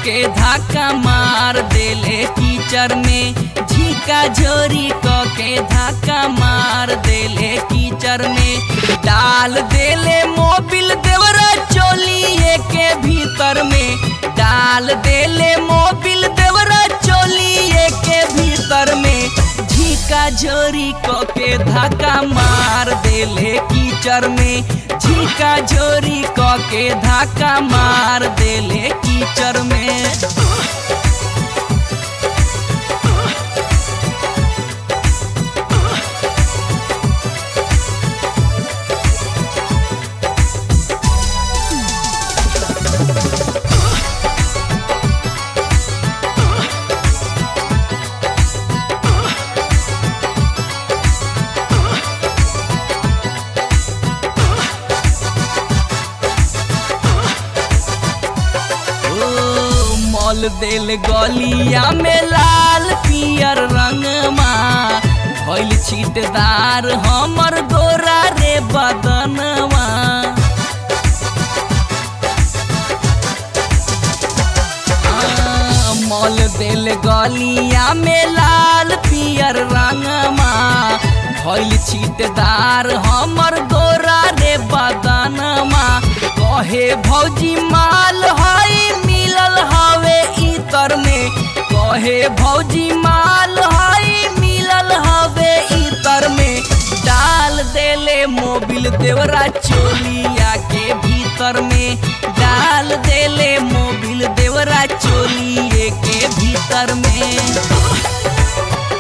के धाका मार देले कीचड़ में झीका झोरी क के धाका मार देले कीचड़ में डाल देले मोबिल देवरा चोलिए के भीतर में डाल देले मोबिल देवरा चोलिए के भीतर में झीका झोरी क के धाका मार देले कीचड़ में झीका झोरी क के धाका मार देले कीचड़ में ओ मॉल देल गलिया में लाल पियर रंगमा भइल छीटदार हमर गोरा रे बदनवा आ, मॉल देल गलिया में लाल पियर रंगमा भइल छीटदार हमर गोरा रे बदनमा कहे भौजी माल हई मिलल हवे इतर में कहे भौजी माल हई मिलल हवे इतर में डाल देले मोबिल देवरा चोलिया के भीतर में डाल देले मोबिल देवरा चोलिए के भीतर में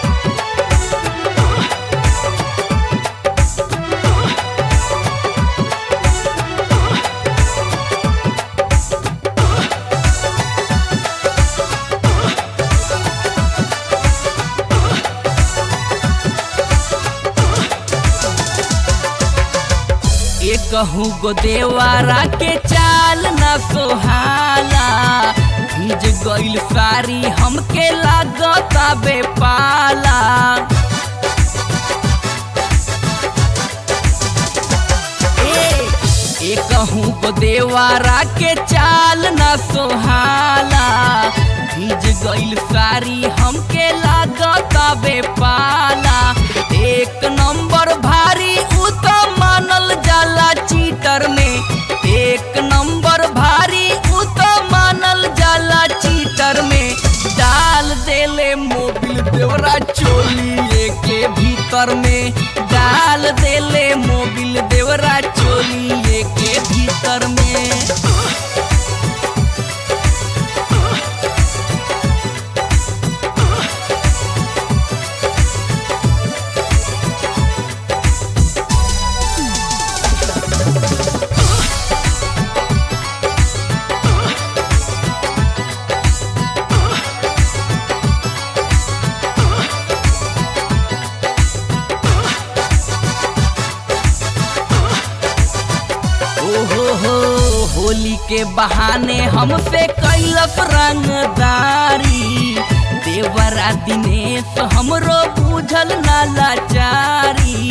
एकहू गो देवारा के चाल न सोहाला भीज गइल सारी हमके लागता बेपाला ए एकहू गो देवारा के चाल न सोहाला भीज गइल सारी हमके लागता बेपाला एक नंबर भारी उ तो मानल जाला चीटर में एक नंबर भारी उ तो मानल जाला चीटर में डाल देले मोबिल देवरा चोलिए के भीतर में डाल देले मोबिल देवरा चोलिए के भीतर में ओहो हो होली के बहाने हमसे कैलस रंगदारी देवरा दिनेश हमरो बुझल ना लाचारी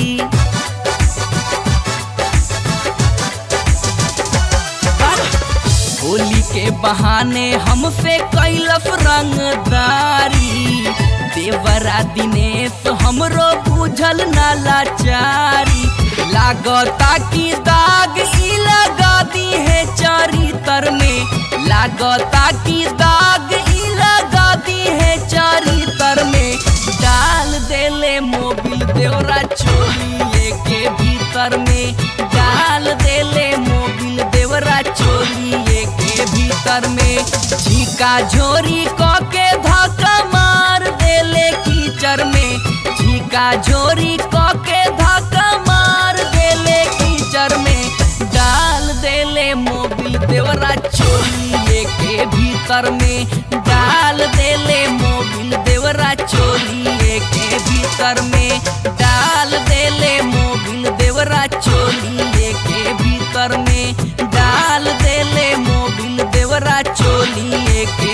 होली के बहाने हमसे कैलस रंगदारी देवरा दिनेश हमरो बुझल ना लाचारी लागता की दाग ई लगा दी है चरितर में लागता की दाग ई लगा दी है चरितर में डाल देले मोबिल देवरा चोलिए के भीतर में डाल देले मोबिल देवरा चोलिए के भीतर में झीका झोरी क के धक्का मार देले कीचड़ में झीका झोरी क के धक्का मार देले कीचड़ में डाल देले मोबिल देवरा चोलिए के भीतर में डाल देले मोबिल देवरा चोलिए के भीतर में डाल देले मोबिल देवरा चोलिए के भीतर में डाल देले मोबिल देवरा चोलिए के